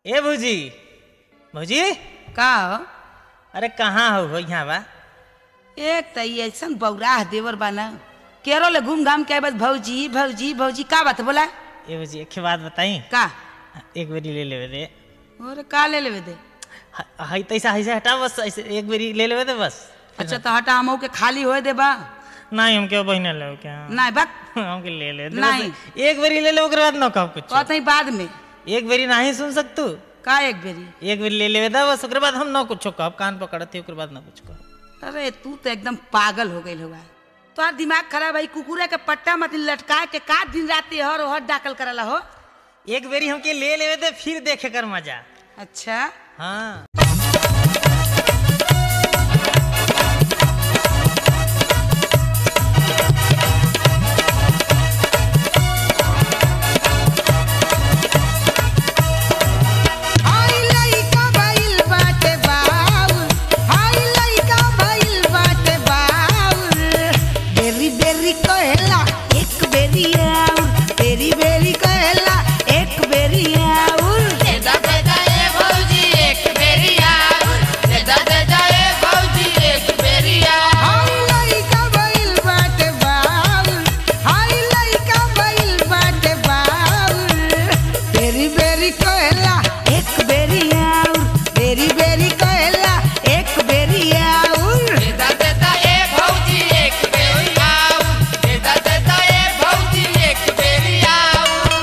ए भौजी भौजी का हो अरे कहाँ हो हो यहाँ बा एक त ई ऐसन बौराह देवर बा ना केरल ले घूम घाम के आए बस भौजी भौजी भौजी का बात बोला ए भौजी एक बात बताई का एक बेरी ले लेवे दे और का ले लेवे दे ह- हई तैसा ऐसे हटा बस ऐसे एक बेरी ले लेवे दे बस अच्छा तो हटा हमहू के खाली होए दे बा नहीं हम क्यों बहिने ले क्या नहीं बक हमके ले ले दे नहीं। बस। एक बेरी ले ले ओकर बाद न कहो कुछ कहते ही बाद में एक बेरी नहीं सुन सकतू का एक बेरी एक बेरी ले लेवे दे बस ओकर बाद हम न कुछ कहब कान पकड़ते ओकर बाद न कुछ कहब अरे तू तो एकदम पागल हो गई होगा तोहार दिमाग खराब है कुकुरे के पट्टा मत लटका के का दिन रात हर हर दाखिल करला हो एक बेरी हमके ले लेवे दे फिर देखे कर मजा अच्छा हाँ हाय लइका भइल बाटे बाउल हाय लइका भइल बाटे बाउल बेरी बेरी कहेला एक बेरी आउल बेरी बेरी कहेला एक बेरी आउल देदा देदा ए भौजी एक बेरी आउर देदा देदा ए भौजी एक बेरी आउर हाय लइका भइल बाटे बाउल हाय लइका भइल बाटे बाउल बेरी बेरी कहेला एक बेरी आउल बेरी बेरी कहेला एक बेरी आउल देदा देदा ए भौजी एक बेरी आउर देदा देदा ए भौजी एक बेरी आउर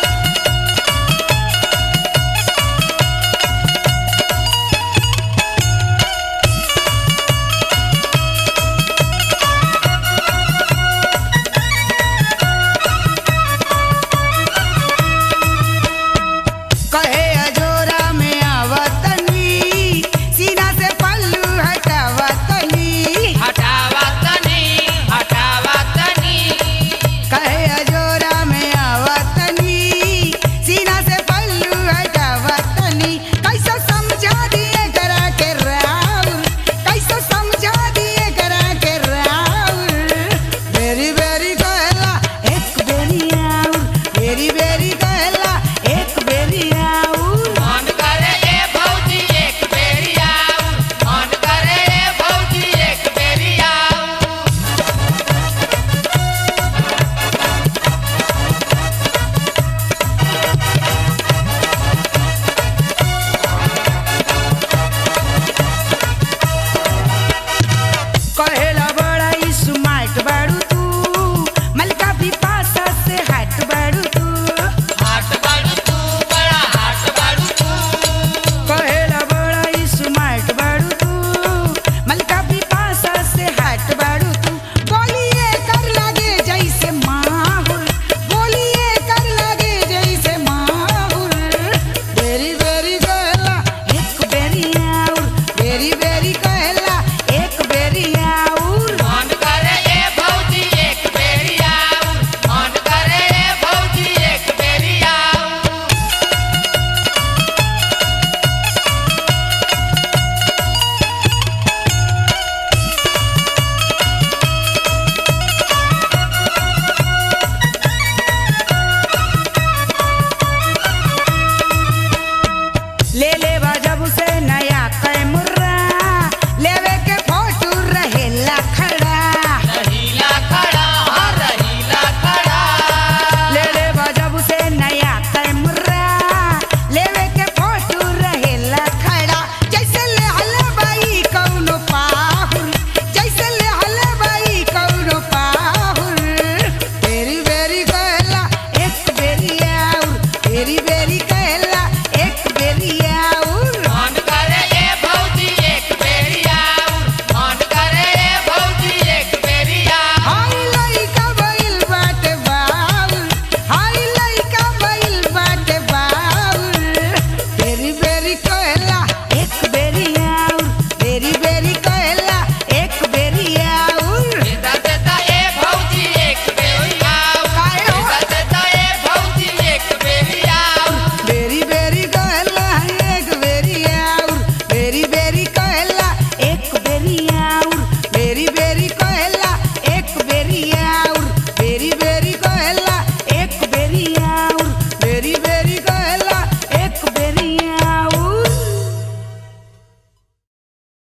कहे अजोरा में आवतनी सीना से पल्लू हटावतनी हटावा तनी हटावा तनी कहे अजोरा में आवतनी सीना से पल्लू हटावतनी कैसे समझा दिए करा के राउर कैसे समझा दिए करा के राउर बेरी बेरी कहला एक बेरी आउर बेरी बेरी कहला एक बेरी आउर मन करे ए भौजी एक बेरी आउर मन करे ए भौजी एक बेरी आउर कहेला बड़ा ई स्मार्ट बाड़ू तू मलका भी पासा से हट बाड़ू तू हाट बाड़ू तू बड़ा हाट बाड़ू तू कहेला बड़ा ई स्मार्ट बाड़ू तू मलका भी पासा से हट बाड़ू तू बोलिए कर लागे जैसे माहुर बोलिए कर लागे जैसे माहुर बेरी बेरी कहला एक बेरी आउर बेरी बेरी कहला एक बेरी आउर मन करे ए भौजी एक बेरी आउर मन करे ए भौजी एक बेरी आउर ले ले